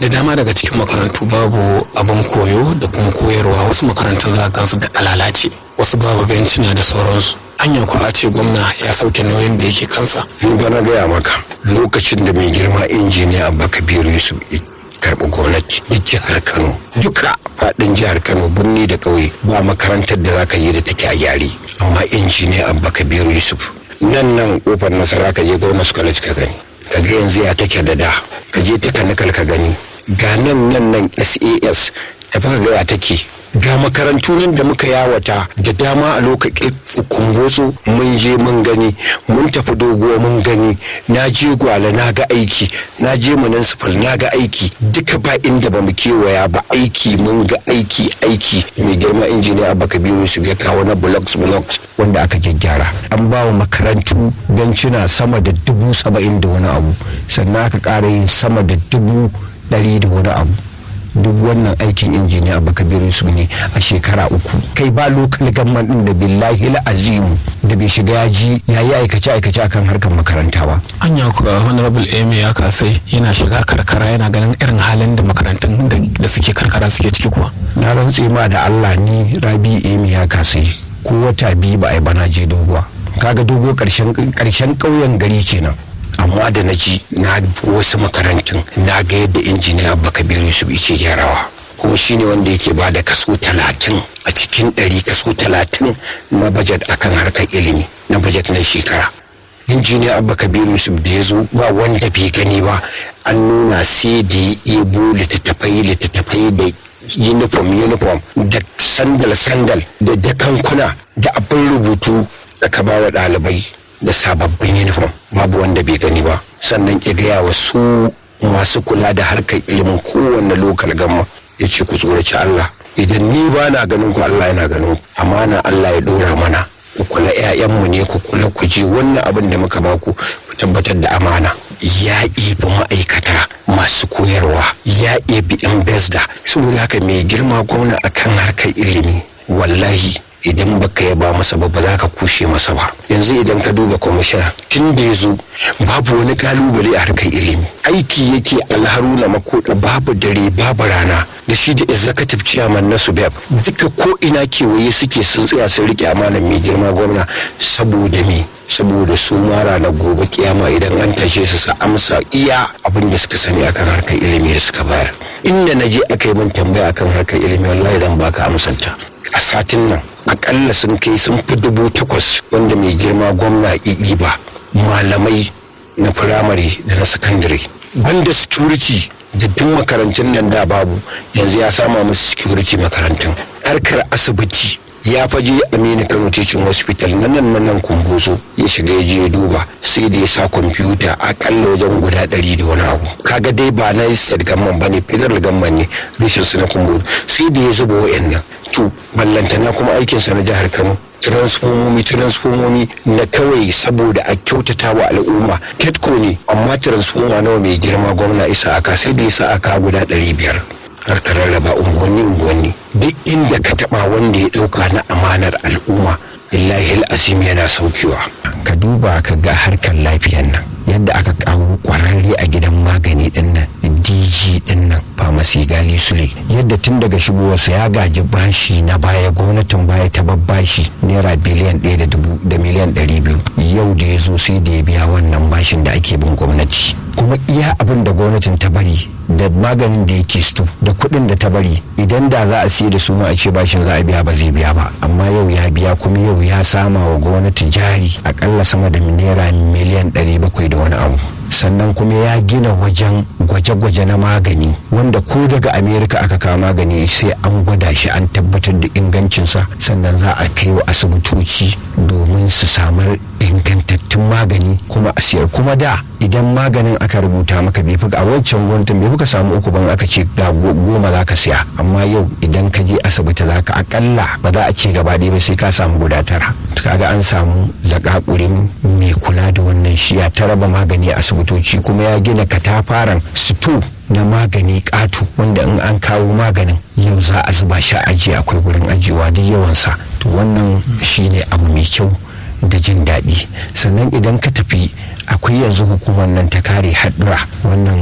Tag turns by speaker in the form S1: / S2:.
S1: da dama daga cikin makarantu babu abin koyo da kuma koyarwa wasu makarantun za gansu da lalace wasu babu bencina da sauransu hanya ku a ce gwamna ya sauke nauyin da yake kansa
S2: ni ba na gaya maka lokacin da mai girma injiniya abba kabiru yusuf karɓi gwamnati duk jihar kano duka faɗin jihar kano birni da ƙauye ba makarantar da zaka yi da take a yari amma injiniya abba kabiru yusuf nan nan kofar nasara ka je gwamnati college ka gani ka ga yanzu ya take da da ka je ta kanikal ka gani ga nan nan nan sas da baka ga ya take ga makarantu nan da muka yawata da dama a lokacin kumbotso mun je mun gani mun tafi doguwa mun gani na je gwale na ga aiki na je municipal na ga aiki duka ba inda ba mu kewaya ba aiki mun ga aiki aiki mai girma injiniya abaka biyu su ya kawo na blocks blocks wanda aka gyaggyara an ba wa makarantu bencina sama da dubu saba'in da wani abu sannan aka ƙara yin sama da dubu ɗari da wani abu duk wannan aikin injiniya abu kabiru su ne a shekara uku kai ba lokal gamman din da billahi azimu da bai shiga yaji ya yi aikace aikace akan harkar makaranta ba
S1: anya kuwa honorable amy ya kasai yana shiga karkara yana ganin irin halin da makarantun da suke karkara suke ciki kuwa
S2: na rantse ma da allah ni rabi amy ya kasai ko wata biyu ba a yi bana je doguwa kaga dogo karshen ƙauyen gari kenan amma da na ji na wasu makarantun na ga yadda injiniya baka biyu su yake gyarawa kuma shine wanda yake ba da kaso talatin a cikin ɗari kaso talatin na bajet akan harkar ilimi na bajet na shekara injiniya abba kabiru yusuf da ya zo ba wanda bai gani ba an nuna sai da ya ebo littattafai littattafai da uniform uniform da sandal sandal da dakankuna da abin rubutu da ka ba wa ɗalibai da sababbin uniform babu wanda bai gani ba sannan ya gaya wa su masu kula da harkar ilimin kowanne lokal gamma ya ce ku tsoraci Allah idan ni ba na ganin ku Allah yana ganin ku amana Allah ya dora mana ku kula ƴaƴanmu ne ku kula ku je wannan abin da muka baku ku tabbatar da amana ya ibi ma'aikata masu koyarwa ya ibi yan besda saboda haka mai girma gwamna akan harkar ilimi wallahi idan baka yaba masa ba ba za ka kushe masa ba yanzu idan ka duba kwamishina tun da ya zo babu wani kalubale a harkar ilimi aiki yake alharuna makoda babu dare babu rana da shi da executive chairman na subeb duka ko ina kewaye suke sun tsaya sun rike amanar mai girma gwamna saboda me saboda su mara na gobe kiyama idan an tashe su sa amsa iya abin da suka sani akan harkar ilimi da suka bayar inda na je aka yi min tambaya akan harkar ilimi wallahi zan baka amsanta a satin nan akalla sun kai sun fi dubu takwas wanda mai girma gwamna iɗi ba malamai na firamare da na sakandare banda security da duk makarantun nan da babu yanzu ya sama musu security makarantun harkar asibiti ya faje aminu kano teaching hospital na nan na nan kumboso ya shiga ya je ya duba sai da ya sa kwamfuta akalla wajen guda ɗari da wani abu kaga dai ba na state gamman ba ne federal gamman ne rashin su na kumboso sai da ya zuba wa'annan to ballantana kuma aikinsa na jihar kano transformomi transformomi na kawai saboda a kyautata wa al'umma ketco ne amma transforma nawa mai girma gwamna isa aka sai da isa aka guda ɗari biyar har ta rarraba unguwanni unguwanni duk inda ka taba wanda ya dauka na amanar al'umma illahi azim yana saukewa ka duba ka ga harkar lafiyan nan yadda aka kawo kwararre a gidan magani din nan dg din nan famasi gali sule yadda tun daga shigowarsa ya gaji bashi na baya gwamnatin baya ta babbashi naira biliyan ɗaya da miliyan ɗari biyu yau da ya zo sai da ya biya wannan bashin da ake bin gwamnati kuma iya abin da gwamnatin ta bari da maganin da yake sto da kuɗin da ta bari idan da za a siya da su a ce bashin za a biya ba zai biya ba amma yau ya biya kuma yau ya sama wa gwamnati jari akalla sama da naira miliyan ɗari bakwai da wani abu sannan kuma ya gina wajen gwaje-gwaje na magani wanda ko daga amerika aka kawo magani sai an gwada shi an tabbatar da ingancinsa sannan za a kai wa asibitoci domin su samar ingantattun magani kuma a siyar kuma da idan maganin aka rubuta maka bai fi a wancan gwamnatin bai fi ka samu uku ban aka ce ga goma za ka siya amma yau idan ka je asibiti za ka akalla ba za a ce gaba ɗaya ba sai ka samu guda tara kaga an samu zakakurin mai kula da wannan shiya ta raba magani a asibitoci kuma ya gina katafaren sito na magani ƙato wanda in an kawo maganin yau za a zuba shi aji akwai gurin ajiyewa duk yawansa to wannan shine abu mai kyau da jin daɗi sannan idan ka tafi akwai yanzu hukumar nan ta kare haɗura wannan